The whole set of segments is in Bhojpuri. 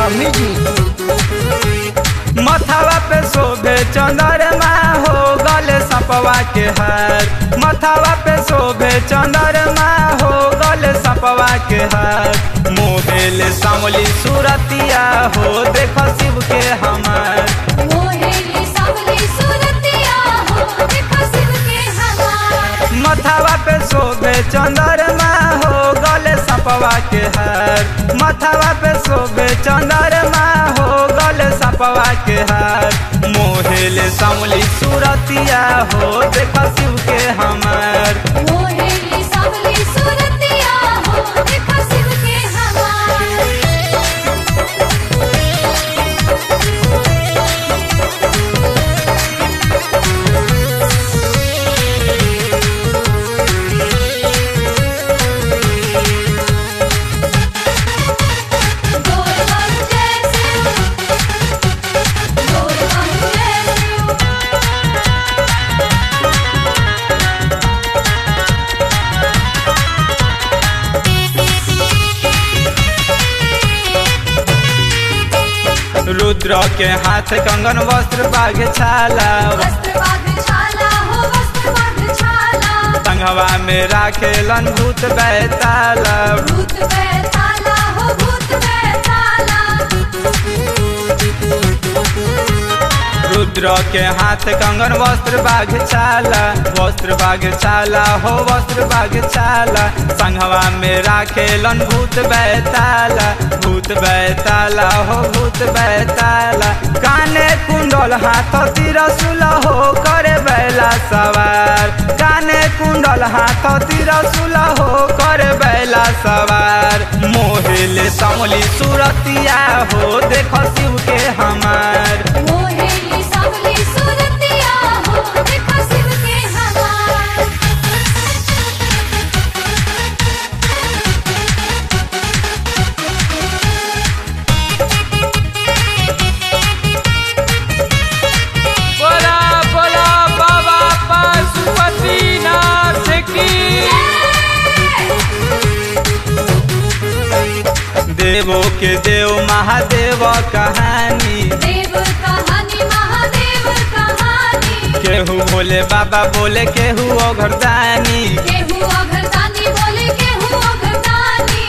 म्यूजिक मथावा पे शोभे चंद्रमा हो गले सपवा के हार मथावा पे शोभे चंद्रमा हो गले सपवा के हार मोहेले सामली सूरतिया हो देख शिव के हमार मोहेली सावली सूरतिया हो देखो शिव के हमार मथावा पे शोभे चंद्रमा हो गले सपवा के हार मथावा पे शोभे चंद्रमा हो गले सपवा के हार मोहेले सामली सूरतिया हो देख शिव के हमार मोहेली सावली सूरतिया हो देखो शिव के हमार गोल बन जैसे गोल बन जैसे रुद्र के हाथ कंगन वस्त्र बाघ छाला वस्त्र बांध छाला हो वस्त्र बांध छाला संघवा में राखेलन भूत बैताला भूत बैताला हो भूत बैताला रुद्र के हाथ कंगन वस्त्र बाघ छाला वस्त्र बाघ छाला हो वस्त्र बाघ छाला संघवा में राखेलन भूत बैताला भूत बैताला हो भूत बैताला काने कुंडल हाथ तिरसुल हो करे बैला सवार काने कुंडल हाथ तिरसुल हो करे बैला सवार मोहेले समली सुरतिया हो देख शिव के हमार मोहेली सावली सूरतिया हो देखो शिव के हमार बोला बोला बाबा पशुपतिनाथ की देवो के देव महादेव कहानी देव कहानी महादेव कहानी केहू भोले बाबा बोले केहू ओघरदानी केहू अघरदानी बोले केहू अघरदानी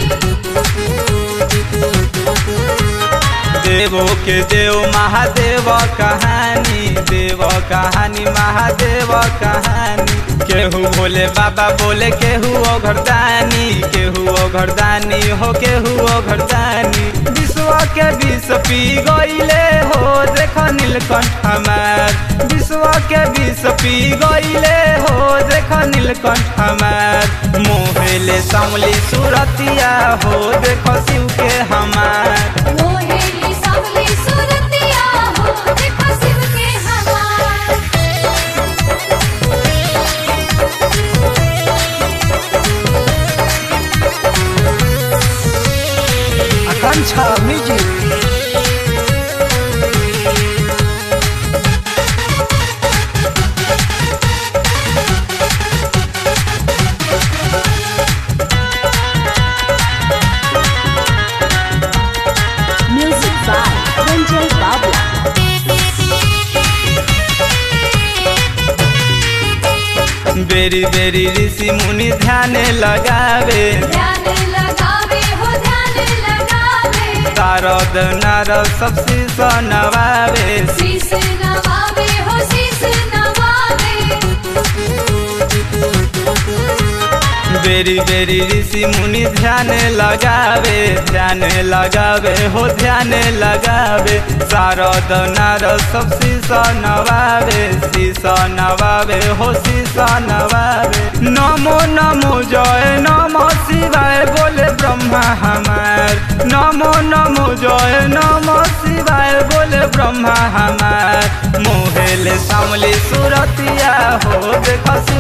देवो के देव महादेव कहानी देव कहानी महादेव कहानी केहू भोले बाबा बोले केहू ओघरदानी केहू ओघरदानी हो केहू ओघरदानी विश्व के विष पी गईले हो देख नीलकंठ हमार विश्व के विष पी गईले हो देख नीलकंठ हमार मोहेले समली सुरतिया हो देख शिव के हमार मोहेली सावली सूरतिया हो देखो शिव के हमार Akanksha music Music by Ranjay Babla. बेरी बेरी ऋषि मुनि ध्यान लगावे ध्यान लगावे हो ध्यान लगावे तारद नारद सब शीश नवावे शीस नवावे हो शीस नवावे बेरी बेरी ऋषि मुनि ध्यान लगावे ध्यान लगावे हो ध्यान लगावे शारद नारद सब शीश नवावे शीश नवावे हो शीश नवावे नमो नमो जय नमो शिवाय बोले ब्रह्मा हमार नमो नमो जय नमो शिवाय बोले ब्रह्मा हमार मोहेले सामली सुरतिया हो देख